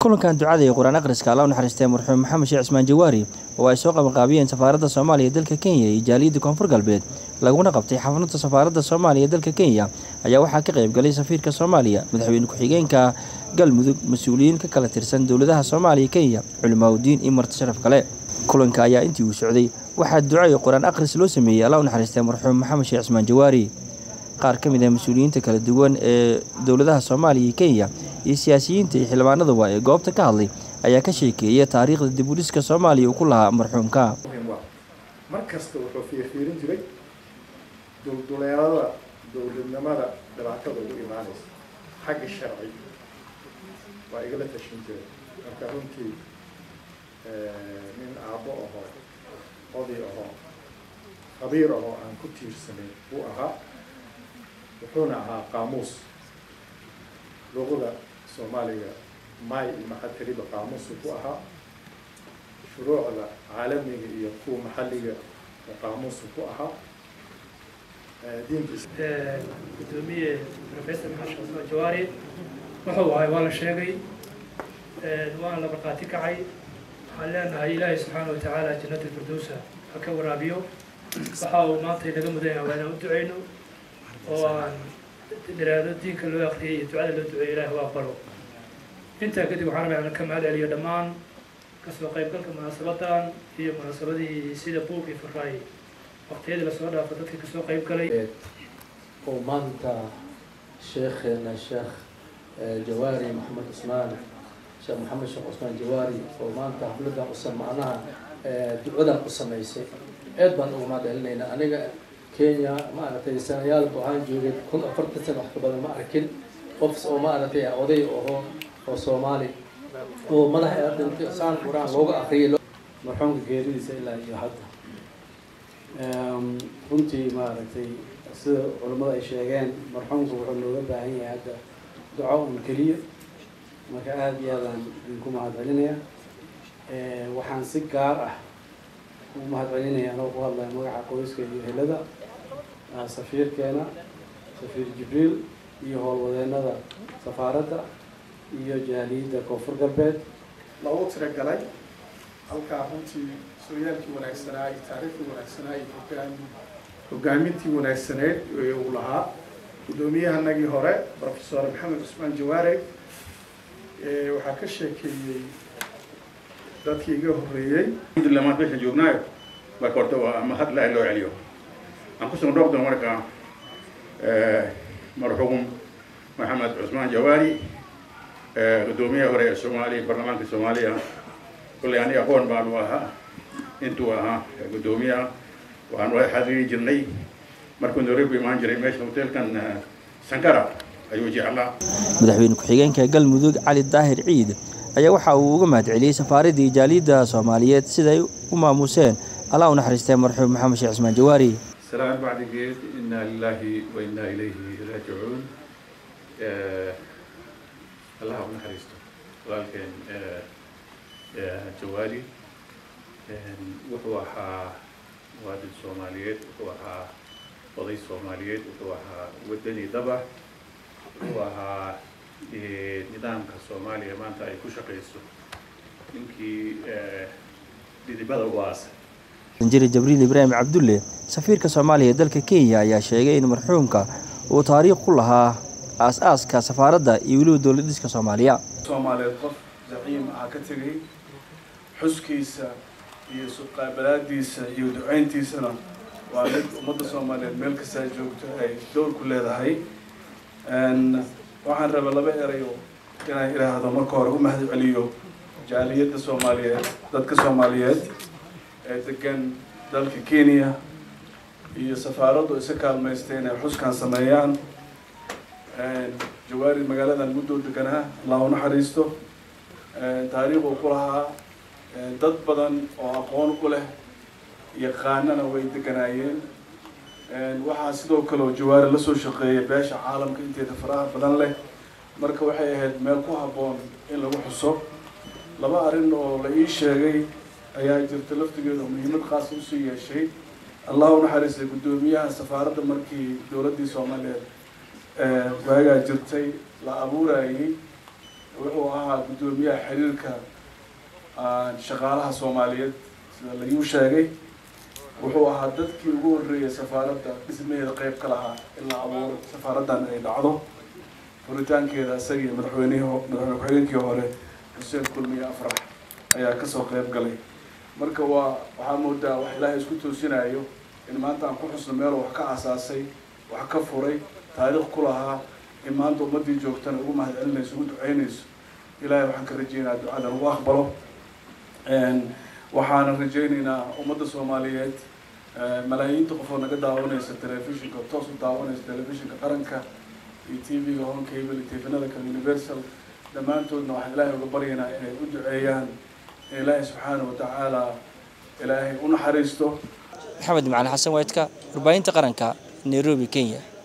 kulankan ducada iyo qur-aan akhriska alla u naxariistay marxuum maxamed sheekh cismaan jawaari oo ay soo qabanqaabiyeen safaaradda soomaaliya dalka kenya iyo jaaliyadda koonfur galbeed laguna qabtay xafladda safaaradda soomaaliya dalka kenya ayaa waxaa ka qayb galay safiirka soomaaliya madaxweyne ku-xigeenka galmudug mas-uuliyiin ka kala tirsan dowladaha soomaaliya kenya culimaadudiin iyo marti sharaf kale kulanka ayaa intii uu socday waxaa duco iyo qur-aan akhris loo sameeyey alla u naxariistay marxuum maxamed sheekh cismaan jawaari qaar ka mid ah mas-uuliyiinta kala duwan ee dowladaha soomaaliya iyo kenya iyo siyaasiyiinta iyo xildhibaanaduba ee goobta ka hadlay ayaa ka sheekeeyay taariikhda dib u dhiska soomaaliya uu ku lahaa marxuumka mar kasta wuxuu fiirfiirin jiray dulduleelada dowladnimada dhibaatada ugu imaanaysa xagga sharci waa igala tashin jiray marka runtii nin aabbo ahoo oday ahoo khabiir ahoo aan ku tiirsanayn buu ahaa wuxuuna ahaa qaamuus luqada soomaaliga may iyo maxatiriba qaamuusu ku ahaa shuruucda caalamiga iyo kuwa maxalliga qaamuusu ku ahaa diinkiisa gudoomiye professor maxamed cusmaan jawaari wuxuu ahay waa la sheegay waana la markhaati kacay waxaan leenahay ilaahay subxaana wa tacaala jannata firdowsa ha ka waraabiyo waxa uu maanta inaga mudan yahay waa inaan u duceyno oo aan dhiraado diinka loo akriyay iyo ducada loo duceeyo ilahi u aqbalo intaa kadib waxaan rabaa ka mahad celiyo dhammaan kasoo qaybgalka munaasabadan iyo munaasabadihii sida buug iyo faraay waqtiyadii lasoo dhaafo dadkii kasoo qayb galay oo maanta sheekheena sheekh jawaari maxamed cusmaan sheekh maxamed sheekh cusmaan jawaari oo maanta xafladan usa macnaha ducadan u samaysay aad baan ugu mahadcelinaynaa aniga kenya maaragtay sanayaalba waxaan joogay kun afartan sana wax ka badan ma arkin qof oo maaragtay oday aho oo soomaali oo madaxa dhintay saan qur-aan looga akriyay marxuumka geeridiisa ilaa iyo hadda runtii maaragtay sida culimmada ay sheegeen marxuumka wuxuu looga baahan yahay hadda duco un keliya marka aada iyo aadaan idinku mahadcelinayaa waxaan si gaar ah ugu mahadcelinaya anoo ku hadlaya magaca qoyska iyo helada safiirkeena safiir jibriil iyo howlwadeenada safaaradda iyo jaaliyadda koonfur galbeed loogu tiragalay halkaa runtii sooyaalkii wanaagsanaa iyo taariikhdii wanaagsanaa iyo hogaami hogaamintii wanaagsaneed ee uu lahaa guddoomiyahanagii hore professor maxamed cusmaan jawaare waxaa ka sheekeeyey dadkii iga horreeyey alhamdulillah maanta meeshaan joognaayo marka horta waa mahad ilaahi loo celiyo aan kusoo dhoofdo marka marxuum maxamed cusmaan jawaari guddoomiyaha hore ee soomaaliya baarlamaanka soomaaliya kulley aniga aqoon baanu ahaa intuu ahaa guddoomiyaha waxaan wada xadiri jirnay markuu nairobi imaan jiray meesha hoteelkan sankara ayuu jeclaa madaxweyne ku-xigeenka galmudug cali daahir ciid ayaa waxa uu uga mahad celiyey safaaraddii jaaliyadda soomaaliyeed siday u maamuuseen allah u naxariistay marxuum maxamed sheekh cismaan jawaari salaan bacdigeed inaa lilaahi wa inaa ilayhi raajicuun allah u naxariisto walaalkeen jawaari wuxuu ahaa muwaadin soomaaliyeed wuxuu ahaa oday soomaaliyeed wuxuu ahaa wadani daba wuxuu ahaa nidaamka soomaaliya maanta ay ku shaqayso ninkii dhidibada u aasay danjiri jibriil ibraahim cabdulle safiirka soomaaliya ee dalka kenya ayaa sheegay in marxuumka uu taariikh ku lahaa aas-aaska safaaradda iyo weliba dowlad dhiska soomaaliya soomaaliyeed qof zaciim ah ka tegay xuskiisa iyo suqaabalaadiisa iyo ducayntiisana waa mid ummadda soomaaliyeed meel kastaa joogto ay dowr ku leedahay waxaan rabaa laba erayo inaan idhaahdo marka hore u mahad celiyo jaaliyadda soomaaliyeed dadka soomaaliyeed ee degan dalka kenya iyo safaaraddu isa kaalmaystay inay xuskan sameeyaan jawaari magaaladan muddoo deganaa allah u naxariisto taariikh uu ku lahaa dad badan oo aqoon u leh yaqaanana way deganaayeen waxaa sidoo kale oo jawaari lasoo shaqeeyay beesha caalamka inteeda faraha badan leh marka waxay ahayd meel ku habboon in lagu xuso laba arrin oo la ii sheegay ayaa jirta laftigeeda oo muhiimad qaas usii yeeshay allah u naxariistay guddoomiyaha safaaradda markii dowladdii soomaaliyeed waagaa jirtay la abuurayay wuxuu ahaa guddoomiyaha xiriirka shaqaalaha soomaaliyeed sida laiu sheegay wuxuu ahaa dadkii ugu horreeyay safaaradda dhismaheeda qeyb ka lahaa in la abuuro safaaraddan ay dhacdo furitaankeeda isagii madaxweynihii madaxweyne ku-xigeenkii hore xuseen kulmiye afrax ayaa kasoo qeyb galay marka waa waxaa moodaa wax ilaahay isku toosinayo in maanta aan ku xusno meelo wax ka aasaasay wax ka furay taariikh ku lahaa in maanta ummaddii joogtana ugu mahad celinayso ugu duceynayso ilaahay waxaan ka rajeynayaa ducada lagu aqbalo waxaana rajeyneynaa ummadda soomaaliyeed malaayiinta qof oo naga daawanaysa telefishinka toos u daawanaysa telefishinka qaranka iyo t v-ga home cable iyo tv-nada kale universal dhammaantoodna waxaan ilaahay uga baryaynaa inay u duceeyaan in ilaahay subxaana wa tacaala ilaahay u naxariisto maxamed macali xasan waydka warbaahinta qaranka nairobi kenya